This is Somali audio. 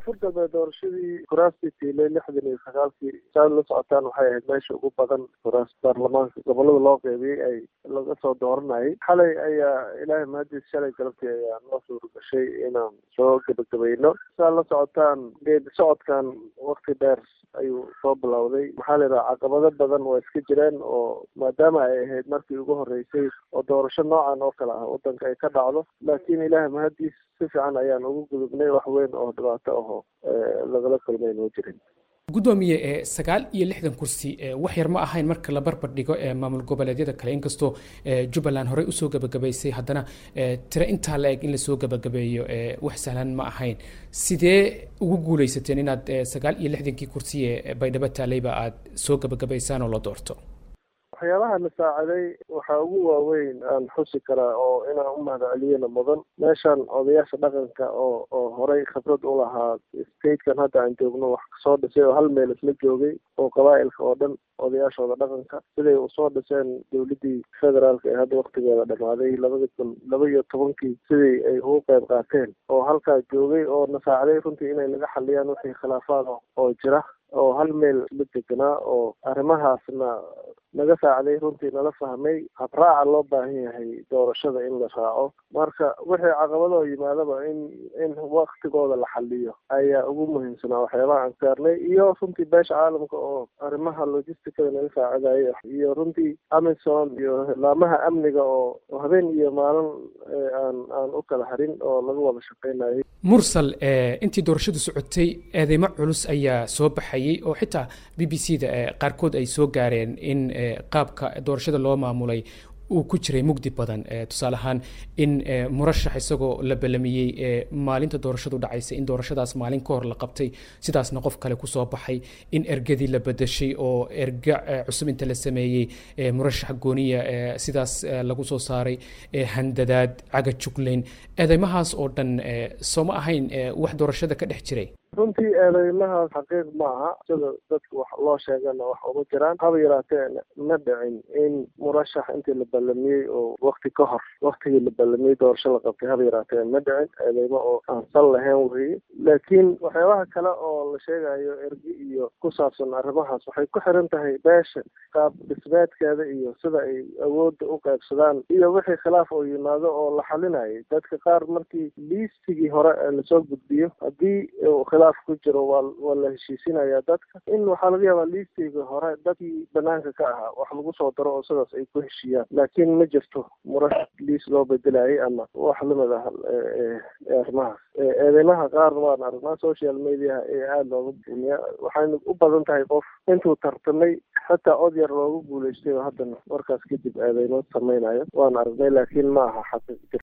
koonfur galbeed doorashadii kuraastii tiilay lixdan iyo sagaalkii saad la socotaan waxay ahayd meesha ugu badan kuraas baarlamaanka gobolada loo qeybiyey ay laga soo dooranayay xalay ayaa ilaahay mahadiis shalay galabtii ayaa noo suura gashay inaan soo gebagabayno saad la socotaan geedi socodkan wakti dheer ayuu soo bilowday maxaa la yidhaha caqabado badan waa iska jireen oo maadaama ay ahayd markii ugu horreysay oo doorasho noocan oo kale ah waddanka ay ka dhacdo laakiin ilaahay mahadiis si fiican ayaan ugu gudubnay wax weyn oo dhibaato ahoo lagala kulmay noo jirin gudoomiye ee sagaal iyo lixdan kursi wax yar ma ahayn marka la barbar dhigo ee maamul goboleedyada kale inkastoo jubbaland horey usoo gabagabaysay haddana tiro intaa la eg in lasoo gabagabeeyo wax sahlan ma ahayn sidee ugu guuleysateen inaad sagaal iyo lixdankii kursi ee baydhabo taalayba aad soo gabagabaysaan oo la doorto waxyaabaha na saaciday waxaa ugu waaweyn aan xusi karaa oo inaan u mahadceliyana mudan meeshan odayaasha dhaqanka oo oo horey khibrad u lahaa statekan hadda aan joogno wax kasoo dhisay oo hal meel isla joogay oo qabaa'ilka oo dhan odayaashooda dhaqanka siday usoo dhiseen dowladdii federaalka ee hadda waktigeeda dhamaaday labada kun laba iyo tobankii sidii ay ugu qayb qaateen oo halkaa joogay oo na saaciday runtii inay naga xaliyaan wixii khilaafaad oo jira oo hal meel la deganaa oo arrimahaasna naga saaciday runtii nala fahmay habraaca loo baahan yahay doorashada in la raaco marka wixii caqabadoo yimaadaba in in waktigooda la xaliyo ayaa ugu muhiimsanaa waxyaabaha aan saarnay iyo runtii beesha caalamka oo arrimaha logisticada naga saacidaya iyo runtii amison iyo laamaha amniga oo habeen iyo maalin aan aan u kala harin oo laga wada shaqeynayay mursal intii doorashadu socotay eedeymo culus ayaa soo baxayay oo xitaa b b c da qaarkood ay soo gaareen in qaabka doorashada loo maamulay uu ku jiray mugdi badan tusaale ahaan in murashax isagoo la ballamiyey maalinta doorashadu dhacaysa in doorashadaas maalin ka hor la qabtay sidaasna qof kale kusoo baxay in ergadii la bedeshay oo erga cusub inta la sameeyey murashax gooniya sidaas lagu soo saaray handadaad caga juglayn eedeymahaas oo dhan soo ma ahayn wax doorashada ka dhex jiray runtii eedeymahaas xaqiiq ma aha sida dadka wax loo sheegana wax uma jiraan haba yaraatee ma dhicin in murashax intii la ballamiyey oo wakti ka hor waktigii la ballamiyey doorasho la qabtay haba yaraatee ma dhicin eedeymo oo aan sal lahayn weye laakiin waxyaabaha kale oo la sheegayo ergi iyo ku saabsan arrimahaas waxay ku xiran tahay beesha qaab dhismeedkeeda iyo sida ay awoodda u qaybsadaan iyo wixii khilaaf oo yimaado oo la xalinayay dadka qaar markii liistigii hore lasoo gudbiyo haddii khilaaf ku jiro waa waa la heshiisinayaa dadka in waxaa laga yaabaa liistiga hore dadkii banaanka ka ahaa wax lagu soo daro oo sidaas ay ku heshiiyaan laakiin ma jirto murashax liis loo bedelayay ama wax lamid ah arrimahaas eedeymaha qaar waan aragnaa social mediaha ee aada looga buuniya waxayna u badan tahay qof intuu tartamay xataa od yar loogu guulaystay oo haddana markaas kadib eedeymo samaynayo waan aragnay laakiin ma aha xaqiiq